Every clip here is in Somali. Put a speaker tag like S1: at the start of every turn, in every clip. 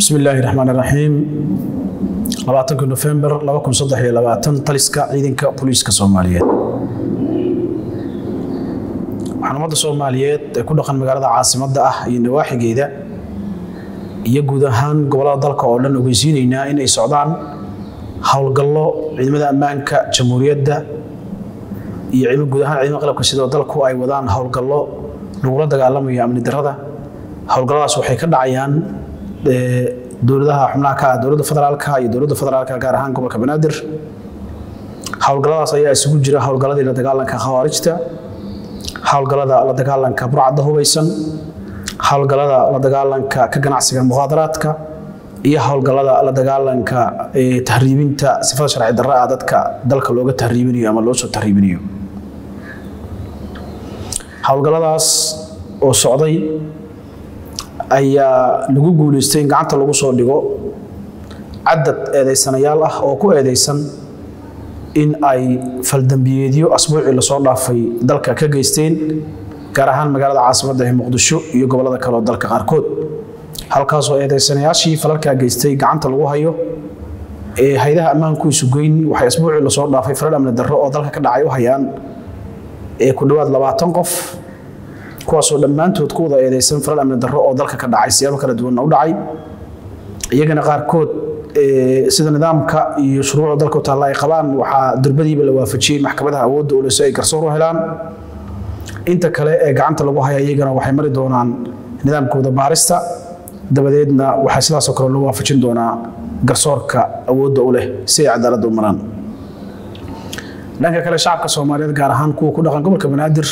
S1: bismi illaahi raxmaan iraxiim labaatanka nofembar laba kun saddex iyo labaatan taliska ciidanka booliiska soomaaliyeed waxaan ummadda soomaaliyeed ee ku dhaqan magaalada caasimadda ah iyo nawaaxigeeda iyo guud ahaan gobollada dalka oo dhan ogeysiinaynaa in ay socdaan howlgallo ciidamada ammaanka jamhuuriyadda iyo guud ahaan ciidamada qalabka sidoo dalku ay wadaan howlgallo lagula dagaalamayo amni darrada howlgalladaas waxay ka dhacayaan dowladaha xubnaha ka ah dowladda federaalka iyo dowladda federaalka gaar ahaan gobolka banaadir howlgalladaas ayaa isugu jira howlgalladii la dagaalanka khawaarijta howlgallada la dagaalanka burcadda hubaysan howlgallada la dagaalanka ka ganacsiga mukhaadaraadka iyo howlgallada la dagaalanka tahriibinta sifada sharci darra ah dadka dalka looga tahriibinayo ama loo soo tahriibinayo howlgalladaas oo socday ayaa lagu guulaystay in gacanta lagu soo dhigo cadad eedaysanayaal ah oo ku eedaysan in ay faldambiyeedyo asbuucii lasoo dhaafay dalka ka geysteen gaar ahaan magaalada caasimadda ee muqdisho iyo gobollada kale oo dalka qaarkood halkaasoo eedaysanayaashii falalkaa geystay gacanta lagu hayo ee haydaha ammaanku isu geyn waxay asbuucii lasoo dhaafay falal amni darro oo dalka ka dhacay u hayaan ee ku dhowaad labaatan qof kuwaasoo dhammaantood ku wada eedaysan falal amni darro oo dalka ka dhacay siyaabo kala duwanna u dhacay iyagana qaarkood sida nidaamka iyo shuruucda dalka u taalla ay qabaan waxaa durbadiiba la waafajiyey maxkamadaha awoodda ule si ay garsoor u helaan inta kale ee gacanta lagu haya iyagana waxay mari doonaan nidaamkooda baarista dabadeedna waxaa sidaasoo kale loo waafajin doonaa garsoorka awoodda u leh si ay cadaaladda u maraan dhanka kale shacabka soomaaliyeed gaar ahaan kuwa ku dhaqan gobolka banaadir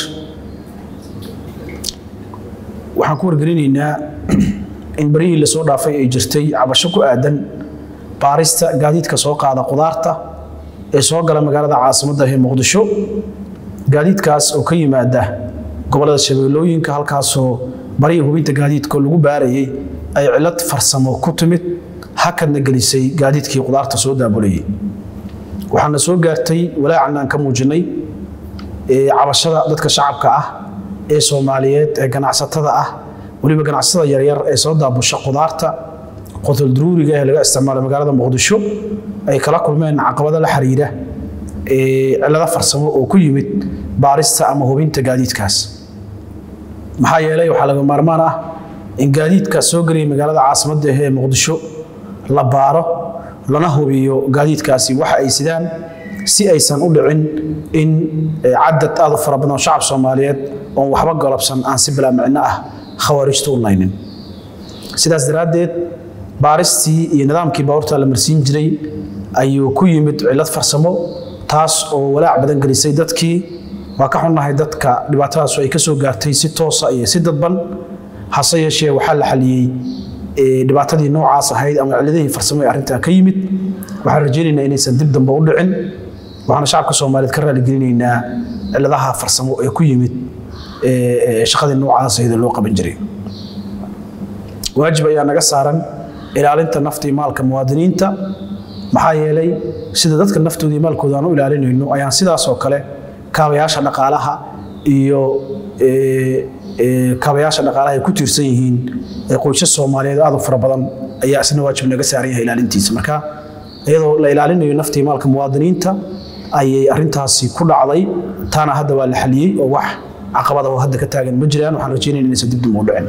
S1: waxaan ku wargelinaynaa in barihii lasoo dhaafay ay jirtay cabasho ku aadan baarista gaadiidka soo qaada qudaarta ee soo gala magaalada caasimadda ee muqdisho gaadiidkaas oo ka yimaada gobollada shabeellooyinka halkaasoo barihii hubinta gaadiidka lagu baarayay ay cilad farsamo ku timid hakadna gelisay gaadiidkii qudaarta soo daabulayay waxaana soo gaartay walaacan aan ka muujinay cabashada dadka shacabka ah ee soomaaliyeed ee ganacsatada ah weliba ganacsatada yaryar ee soo daabusha qudaarta qotoldaruuriga ee laga isticmaalo magaalada muqdisho ay kala kulmeen caqabado la xiriira cilado farsamo oo ku yimid baarista ama hubinta gaadiidkaas maxaa yeelay waxaa laga maarmaan ah in gaadiidkaas soo gelaya magaalada caasimadda ee muqdisho la baaro lana hubiyo gaadiidkaasi waxa ay sidaan si aysan u dhicin in cadad aad u fara badan oo shacab soomaaliyeed oon waxba golobsan aan si bilaa micno ah khawaarijta u naynin sidaas daraaddeed baaristii iyo nidaamkii baabuurta la marsiin jiray ayuu ku yimid cillad farsamo taas oo walaac badan gelisay dadkii waa ka xunnahay dadka dhibaatadaasu ay ka soo gaartay si toosa iyo si dadban hase yeeshee waxaa la xaliyey dhibaatadii noocaas ahayd ama cilladihii farsamo ee arrintaa ka yimid waxaan rajaynaynaa inaysan dib dambe u dhicin waxaana shacabka soomaaliyeed ka raaligelinaynaa cilladaha farsamo ee ku yimid shaqadii noocaas ahayd loo qaban jiray waajib ayaa naga saaran ilaalinta nafta iyo maalka muwaadiniinta maxaa yeelay sida dadka naftooda iyo maalkooda aan u ilaalinayno ayaan sidaas oo kale kaabayaasha dhaqaalaha iyo kaabayaasha dhaqaalaha ay ku tiirsan yihiin qoysas soomaaliyeed aad u fara badan ayaa isna waajib naga saaran yahay ilaalintiisa marka iyadoo la ilaalinayo nafta iyo maalka muwaadiniinta ayay arrintaasi ku dhacday taana hadda waa la xaliyey oo wax caqabada oo hadda ka taagan ma jiraan waxaan rajaynayna inaysan dib dib u dhicin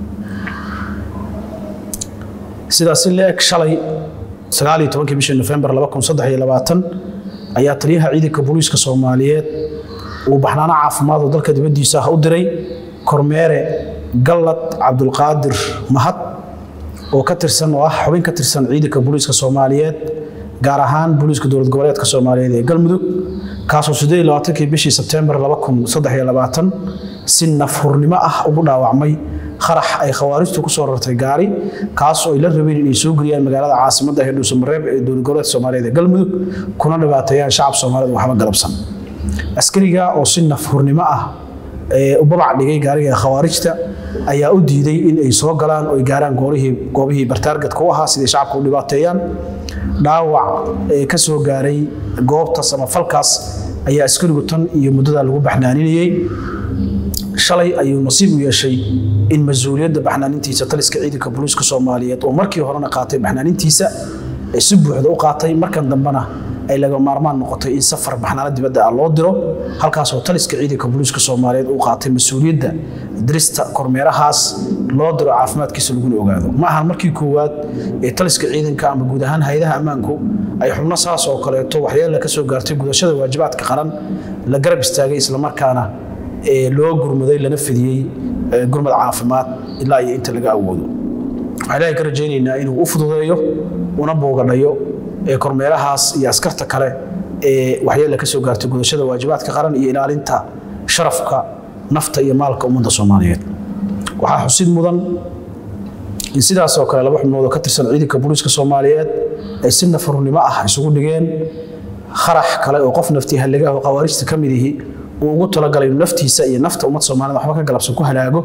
S1: sidaas si la-eg shalay sagaaliyo tobankii bishii nofembar laba kun saddex iyo labaatan ayaa taliyaha ciidanka booliiska soomaaliyeed uu baxnaano caafimaad oo dalka dibaddiisa ah u diray kormeere gallad cabdulqaadir mahad oo ka tirsan oo ah xubin ka tirsan ciidanka booliiska soomaaliyeed gaar ahaan booliiska dowlad goboleedka soomaaliyeed ee galmudug kaasoo siddeed iyo labaatankii bishii sebteembar laba kun saddex iyo labaatan si nafhurnimo ah ugu dhaawacmay qarax ay khawaarijtu ku soo rartay gaari kaasoo ay la rabeen inay soo geliyaan magaalada caasimadda ee dhuusamareeb ee dowlad goboleedka soomaaliyeed ee galmudug kuna dhibaateeyaan shacab soomaaliyeed waxba galabsan askariga oo si nafhurnimo ah u babac dhigay gaariga khawaarijta ayaa u diiday in ay soo galaan oo ay gaaraan goobihii bartaargadka u ahaa siday shacabka u dhibaateeyaan dhaawac ka soo gaaray goobtaas ama falkaas ayaa askarigu tan iyo muddada lagu baxnaaninayey shalay ayuu nasiib u yeeshay in mas-uuliyadda baxnaanintiisa taliska ciidanka booliiska soomaaliyeed oo markii horena qaatay baxnaanintiisa ee si buuxda u qaatay markan dambena ay laga maarmaan noqotay in safar baxnaano dibadda ah loo diro halkaasoo taliska ciidanka booliiska soomaaliyeed uu qaatay mas-uuliyadda dirista kormeerahaas loo diro caafimaadkiisa laguna ogaado ma ahan markii koowaad ee taliska ciidanka ama guud ahaan hay-adaha ammaanku ay xubno saas oo kaleeto waxyeella ka soo gaartay gudashada waajibaadka qaran la garab istaagay islamarkaana loo gurmaday lana fidiyey gurmad caafimaad ilaa iyo inta laga awoodo waxaan ilaahay ka rajaynaynaa inuu u fududeeyo una boogadhayo kormeerahaas iyo askarta kale ee waxyeella ka soo gaartay gudashada waajibaadka qaran iyo ilaalinta sharafka nafta iyo maalka ummadda soomaaliyeed waxaa xusid mudan in sidaasoo kale laba xubnood oo ka tirsan ciidanka booliiska soomaaliyeed ay si nafarunimo ah isugu dhigeen kharax kale oo qof naftii halligaah oo khawaarijta ka mid ihi uu ugu talagalay inuu naftiisa iyo nafta ummadda soomaaliyed waxba ka galabsan ku halaago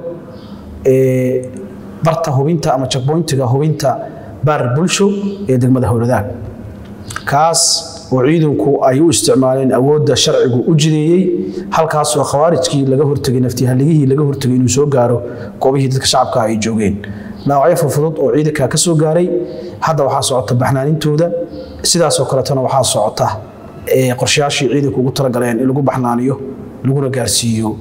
S1: barta hubinta ama checkpointiga hubinta baar bulsho ee degmada howladaag kaas oo ciidanku ay u isticmaaleen awoodda sharcigu u jideeyey halkaasoo khawaarijkii laga hortegay naftihaligihii laga hortegay inuu soo gaaro goobihii dadka shacabka ay joogeen dhaawacyo furfudud oo ciidanka ka soo gaaray hadda waxaa socota baxnaanintooda sidaasoo kaletona waxaa socota qorshayaashii ciidanku ugu talagaleen in lagu baxnaaniyo laguna gaarsiiyo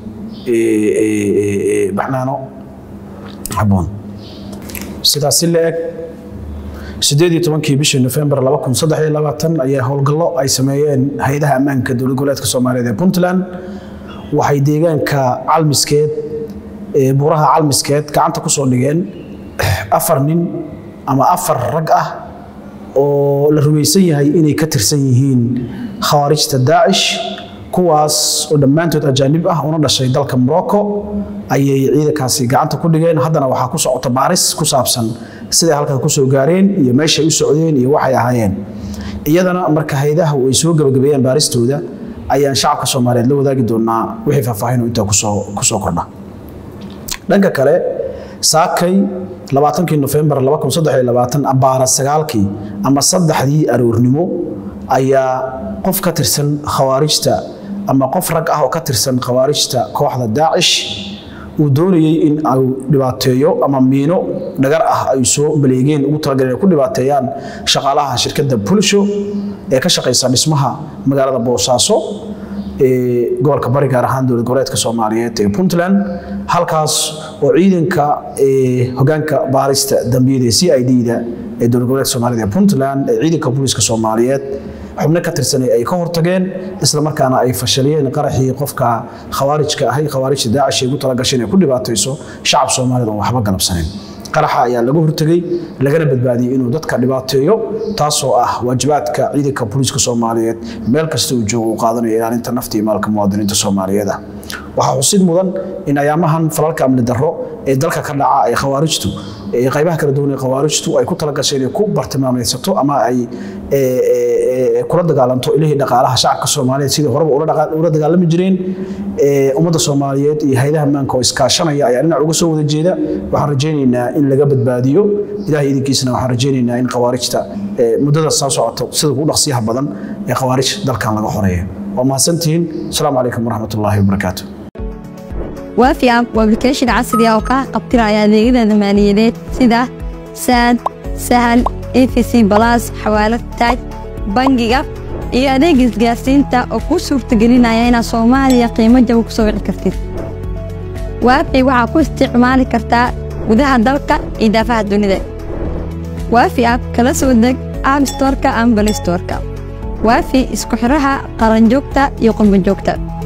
S1: baxnaano haboon sidaas si la eg sideed iyo tobankii bishii nofembar laba kun saddex iyo labaatan ayaa howlgallo ay sameeyeen hay-adaha ammaanka dowlad goboleedka soomaaliyeed ee puntland waxay deegaanka calmiskeed buuraha calmiskeed gacanta ku soo dhigeen afar nin ama afar rag ah oo la rumaysan yahay inay ka tirsan yihiin khawaarijta daacish kuwaas oo dhammaantood ajaanib ah una dhashay dalka morocco ayay ciidankaasi gacanta ku dhigeen haddana waxaa ku socota baaris ku saabsan siday halkan ku soo gaareen iyo meeshay u socdeen iyo waxay ahaayeen iyadana marka haydaha ay soo gabagabeeyaan baaristooda ayaan shacabka soomaaliyeed la wadaagi doonaa wixii faahfaahin intaa ku soo kordha dhanka kale saakay labaatankii nofembar abaara sagaalkii ama saddexdii aroornimo ayaa qof ka tirsan khawaarijta ama qof rag ah oo ka tirsan khawaarijta kooxda daacish uu doonayey in ay dhibaateeyo ama miino dhagar ah ay soo baleegeen ugu talagaleen ay ku dhibaateeyaan shaqaalaha shirkadda bulsho ee ka shaqaysa dhismaha magaalada boosaaso ee gobolka bari gaar ahaan dowlad goboleedka soomaaliyeed ee puntland halkaas oo ciidanka hogaanka baarista dambiyada ee c i d-da ee dowlad goboleedka soomaaliyeed ee puntland ee ciidanka booliiska soomaaliyeed xubno ka tirsanay ay ka hortageen isla markaana ay fashaliyeen qaraxii qofka khawaarijka ahay khawaarijta daacish ay ugu talagashay inay ku dhibaatayso shacab soomaalida oon waxba galabsanin qaraxa ayaa laga hortegey lagana badbaadiyey inuu dadka dhibaateeyo taasoo ah waajibaadka ciidanka booliiska soomaaliyeed meel kasta uu joogo uu qaadanayo ilaalinta nafta iyo maalka muwaadiniinta soomaaliyeed ah waxaa xusid mudan in ayaamahan falalka amni darro ee dalka ka dhaca ee khawaarijtu qaybaha kala duwan ee khawaarijtu ay ku talagashay inay ku bartilmaamaysato ama ay kula dagaalanto ilihii dhaqaalaha shacabka soomaaliyeed sidii horeba ula dagaalami jireen ummadda soomaaliyeed iyo haydaha maanka oo iskaashanaya ayaa dhinac uga soo wada jeeda waxaan rajaynaynaa in laga badbaadiyo ilahay idinkiisana waxaan rajaynaynaa in khawaarijta muddada soo socoto sida ugu dhaqsiyaha badan ee khawaarij dalkan laga xoreeyo waa mahadsantihiin asalaamu calaykum waraxmat ullaahi wabarakaatu
S2: waafi app waa application casri ah oo kaa qabtiraya adeegyada maaliyadeed sida saad sahal efc balas xawaalad taaj bangiga iyo adeega isgaarsiinta oo kuu suurtagelinaya inaad soomaaliya qiimo jaba ku soo wici kartid waafi waxaa ku isticmaali kartaa gudaha dalka iyo daafaha dunida waafi app kala soo deg app storka ama balistorka waafi isku xiraha qaranjoogta iyo qurbanjoogta